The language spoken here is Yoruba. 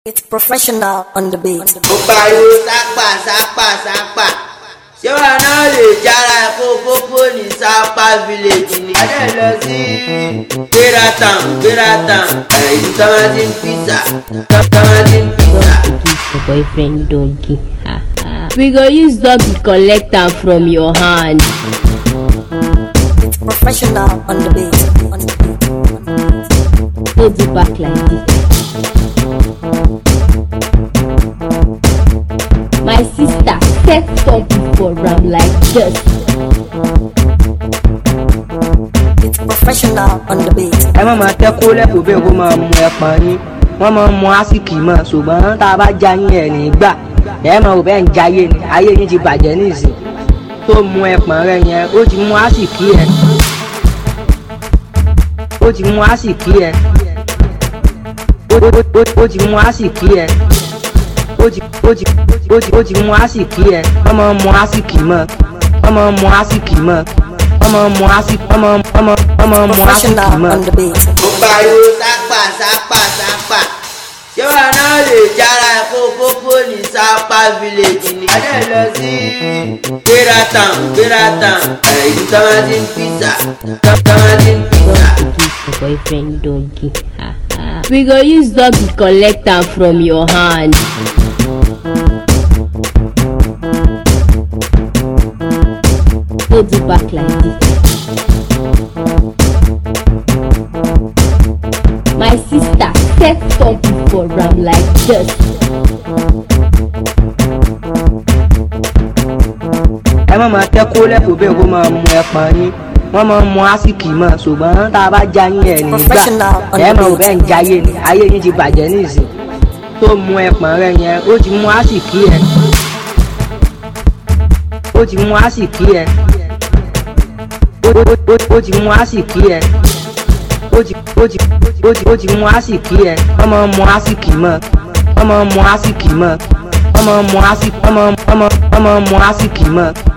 It's professional on the beat. mo pariwo sápà sápà sápà ṣé wàá náà lè jára kó pópó ní sápà village ni. adé lọ sí gbéra town gbéra town èyí tọ́mátìn pizza tọ́mátìn pizza. your boyfriend doggy. we go use doggy collect am from your hand. It's professional on the beat. On the beat. On the beat. no do back like this. my sister set doggy for am like this. It's professional on the beat. ẹ má máa tẹ́ kó lẹ́kọ̀ọ́ bẹ́ẹ̀ kó máa mu ẹ̀pọ̀n yín wọ́n máa ń mu ásìkì mọ́ ṣùgbọ́n tá a bá já yín ẹ̀ nígbà ẹ̀ máa wò bẹ́ẹ̀ ń jayé ni ayé yín ti bàjẹ́ nísìn tó mu ẹ̀pọ̀n rẹ yẹn ó ti mu ásìkì ẹ̀ ó ti mu ásìkì ẹ̀ ó ó- ó- ó ti mu ásìkì ẹ̀ ó ti ó ti ó ti ó ti mu ásìkì ẹ̀ wọ́n máa ń mu ásìkì mọ́ wọ́n máa ń mu ásìkì mọ́ wọ́n máa ń mu ásìkì wọ́n máa ń wọ́n máa ń wọ́n máa ń mu ásìkì Professional mọ́. on the beat. mo pariwo sápà sápà sápà ṣé wàá náà lè jára kó pópó ní sápà village ni. adé lọ sí gbéra town gbéra town èyí tọ́mátìn pizza tọ́mátìn pizza. your boyfriend doggy. we go use doggy collect am from your hand. no do back like this. my sister set doggy for am like this. ẹ má máa tẹ́ kó lẹ́kọ̀ọ́ bẹ́ẹ̀ kó máa mu ẹ̀pọ̀n yín wọ́n máa ń mu ásìkì mọ́ ṣùgbọ́n tá a bá já yín ẹ̀ nígbà Professional on ẹ the máa wò beat. bẹ́ẹ̀ ń jayé ni ayé yín ti bàjẹ́ nísìn tó mu ẹ̀pọ̀n rẹ yẹn ó ti mu ásìkì ẹ̀ ó ti mu ásìkì ẹ̀ ó- ó- ó- ó ti mu ásìkì ẹ̀ ó ti ó ti ó ti ó ti mu ásìkì ẹ̀ wọ́n máa ń mu ásìkì mọ́ wọ́n máa ń mu ásìkì mọ́ wọ́n máa ń mu ásìkì wọ́n máa ń wọ́n máa ń wọ́n máa ń mu ásìkì mọ́